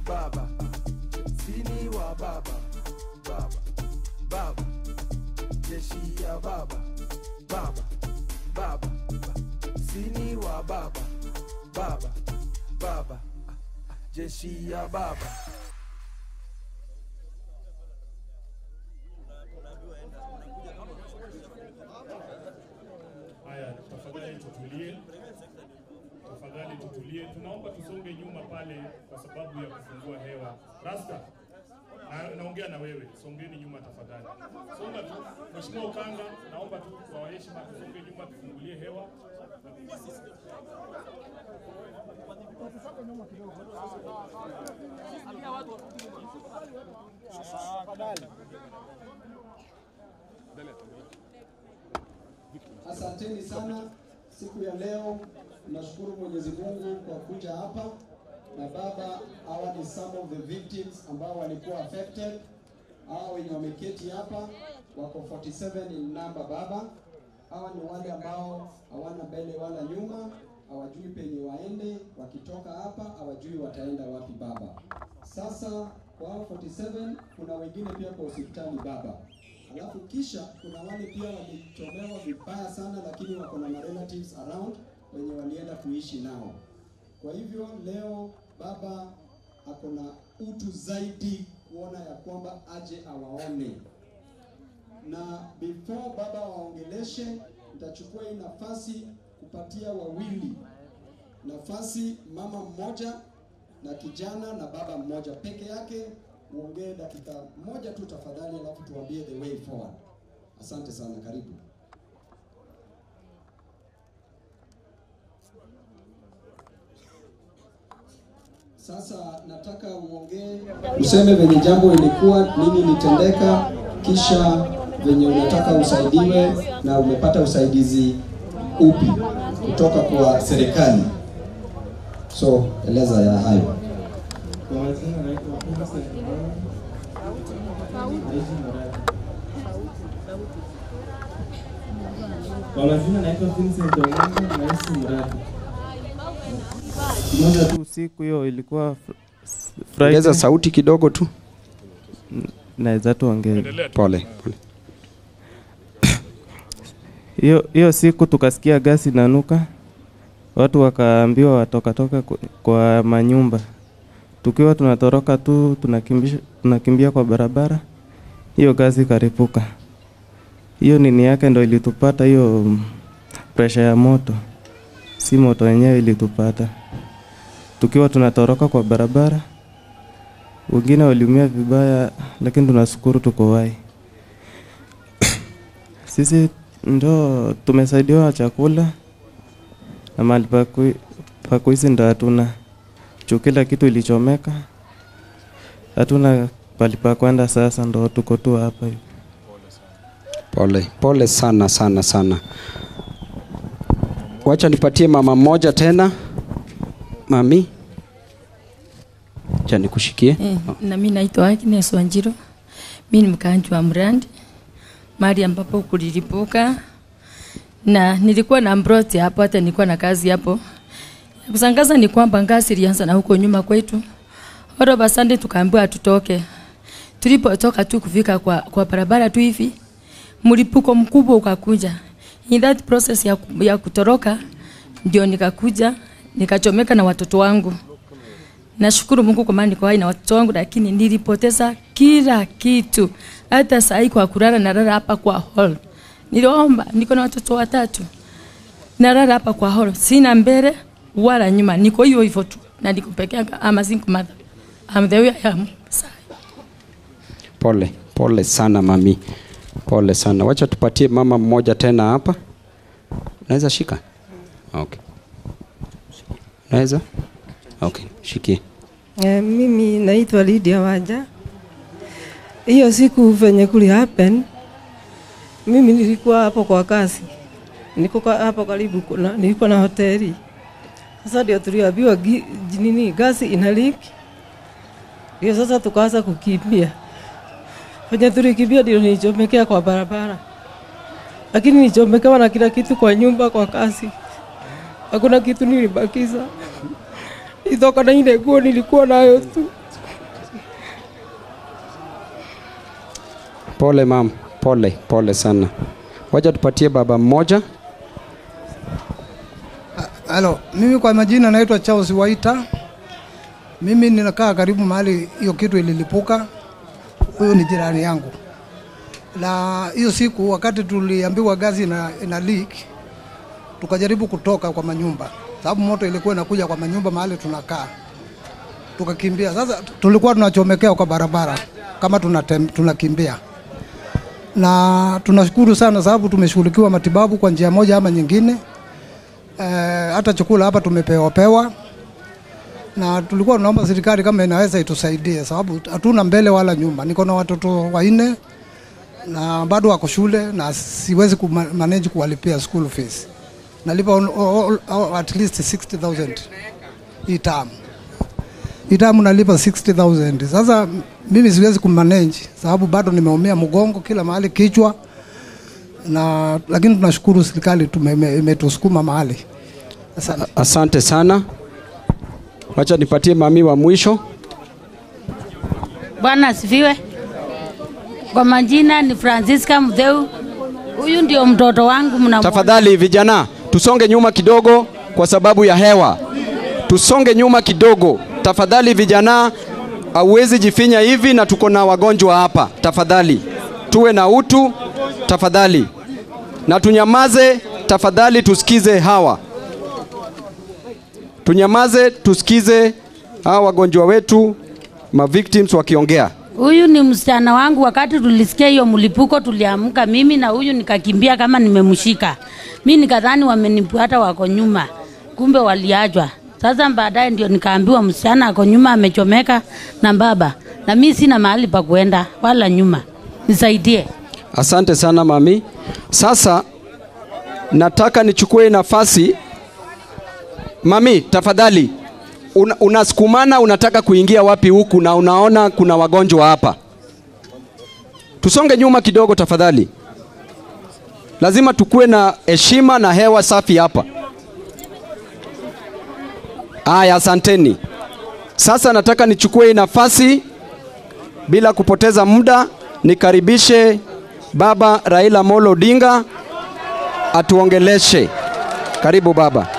baba sini wa baba baba baba jeshi ya baba baba baba sini wa baba baba baba jeshi ya baba Haya, tafadhali tutulie, tafadhali tutulie. Tunaomba tusonge nyuma pale kwa sababu ya kufungua hewa. Rasta, na, naongea na wewe, songeni nyuma tafadhali. Songa tu, Mheshimiwa Ukanga, naomba tu kwa heshima tusonge nyuma, tufungulie hewa. Asanteni sana siku ya leo. Nashukuru Mwenyezi Mungu kwa kuja hapa na baba. Hawa ni some of the victims ambao walikuwa affected. Hawa wenye wameketi hapa wako 47 in number baba. Hawa ni wale ambao hawana mbele wala nyuma, hawajui penye waende. Wakitoka hapa hawajui wataenda wapi baba. Sasa kwa hao 47 kuna wengine pia kwa hospitali baba. Alafu kisha kuna wale pia walichomewa vibaya sana, lakini wako na relatives around wenye walienda kuishi nao. Kwa hivyo leo baba ako na utu zaidi kuona ya kwamba aje awaone, na before baba waongeleshe, nitachukua hii nafasi kupatia wawili nafasi, mama mmoja na kijana na baba mmoja peke yake uongee dakika moja tu tafadhali, alafu tuambie the way forward. Asante sana, karibu. Sasa nataka uongee, useme venye jambo ilikuwa, nini ilitendeka, kisha venye unataka usaidiwe na umepata usaidizi upi kutoka kwa serikali. So eleza ya hayo. Kwa majina naitwa Vincent Mwana. Naishi Murang'a. Kwa majina naitwa Vincent Omanga, naishi Murang'a. moja tu usiku hiyo ilikuwa fr- Ongeza Friday. sauti kidogo tu. Naweza tu ongea. Endelea tu. Pole. pole. Hiyo hiyo siku tukasikia gasi inanuka, watu wakaambiwa watokatoka ku- kwa manyumba. Tukiwa tunatoroka tu tunakimbisha, tunakimbia kwa barabara, hiyo gasi ikaripuka. Hiyo nini yake ndo ilitupata hiyo mm, presha ya moto, si moto yenyewe ilitupata tukiwa tunatoroka kwa barabara. Wengine waliumia vibaya, lakini tunashukuru tuko hai. Sisi ndo tumesaidiwa chakula na mahali pa kui- pa kuishi ndo hatuna juu kila kitu ilichomeka, hatuna pali pa kwenda. Sasa ndo tuko tu hapa hivi. Pole. Pole sana sana sana. Wacha nipatie mama mmoja tena. Mami. Acha nikushikie. Eh, na mimi naitwa Agnes Wanjiro. Mimi ni mkaanji wa Mrandi, mahali ambapo kulilipuka, na nilikuwa na mbroti hapo, hata nilikuwa na kazi hapo. Ya Kusangaza ni kwamba ngazi ilianza na huko nyuma kwetu, oroba sande, tukaambiwa tutoke. Tulipotoka tu kufika kwa, kwa barabara tu hivi, mlipuko mkubwa ukakuja. In that process ya, ku- ya kutoroka ndio nikakuja nikachomeka na watoto wangu. Nashukuru Mungu kwa maana niko hai na watoto wangu, lakini nilipoteza kila kitu. Hata saa hii kwa kulala nalala hapa kwa hall. Niliomba, niko na watoto watatu. Nalala hapa kwa hall, sina mbele wala nyuma, niko hivyo hivyo tu, na niko peke yangu. I'm a single mother. I'm the way I am. Sa- Pole. Pole sana mami. Pole sana. Wacha tupatie mama mmoja tena hapa. Naweza shika? Okay. Naweza? Okay, shikie. Eh, mimi naitwa Lydia Wanja. Hiyo siku venye kuli happen, mimi nilikuwa hapo kwa kazi, niko kwa- hapo karibu, kuna, nilikuwa na hoteli. Sasa ndio tuliambiwa gi- ji- nini gasi ina leak, ndio sasa tukaanza kukimbia. Venye tulikimbia ndio nilichomekea kwa barabara, lakini nilichomekewa na kila kitu kwa nyumba, kwa kazi, hakuna kitu nilibakiza itoka na ile nguo nilikuwa nayo tu. Pole mam, pole pole sana. Wacha tupatie baba mmoja. Halo, mimi kwa majina naitwa Charles Waita. Mimi ninakaa karibu mahali hiyo kitu ililipuka. Huyu ni jirani yangu, na hiyo siku wakati tuliambiwa gazi ina, ina leak, tukajaribu kutoka kwa manyumba, sababu moto ilikuwa inakuja kwa manyumba mahali tunakaa, tukakimbia. Sasa tulikuwa tunachomekea kwa barabara kama tunatem, tunakimbia na tunashukuru sana sababu tumeshughulikiwa matibabu kwa njia moja ama nyingine. Eh, hata chakula hapa tumepewa pewa, na tulikuwa tunaomba serikali kama inaweza itusaidie, sababu hatuna mbele wala nyuma. Niko na watoto wanne na bado wako shule na siwezi kumanage kuwalipia school fees. Nalipa all, all, all, at least 60,000 hii term. Hii term nalipa 60,000. Sasa mimi siwezi kumanage sababu bado nimeumia mgongo kila mahali, kichwa na lakini tunashukuru serikali tume- ime- imetusukuma mahali. Asante. Asante sana. Wacha nipatie mami wa mwisho. Bwana asifiwe. Kwa majina ni Francisca Mdheu. Huyu ndio mtoto wangu mna Tafadhali vijana, tusonge nyuma kidogo kwa sababu ya hewa. Tusonge nyuma kidogo tafadhali vijana, hauwezi jifinya hivi na tuko na wagonjwa hapa. Tafadhali tuwe na utu tafadhali, na tunyamaze tafadhali, tusikize hawa, tunyamaze tusikize hawa wagonjwa wetu ma victims wakiongea. Huyu ni msichana wangu. Wakati tulisikia hiyo mlipuko, tuliamka mimi na huyu, nikakimbia kama nimemshika. Mi nikadhani wamenifuata wako nyuma, kumbe waliachwa. Sasa baadaye ndio nikaambiwa msichana ako nyuma amechomeka na baba, na mi sina mahali pa kuenda wala nyuma, nisaidie. Asante sana mami. Sasa nataka nichukue nafasi mami, tafadhali una, unasukumana unataka kuingia wapi huku na unaona kuna wagonjwa hapa? Tusonge nyuma kidogo tafadhali. Lazima tukue na heshima na hewa safi hapa. Aya, asanteni. Sasa nataka nichukue hii nafasi bila kupoteza muda nikaribishe Baba Raila Molo Odinga atuongeleshe. Karibu baba.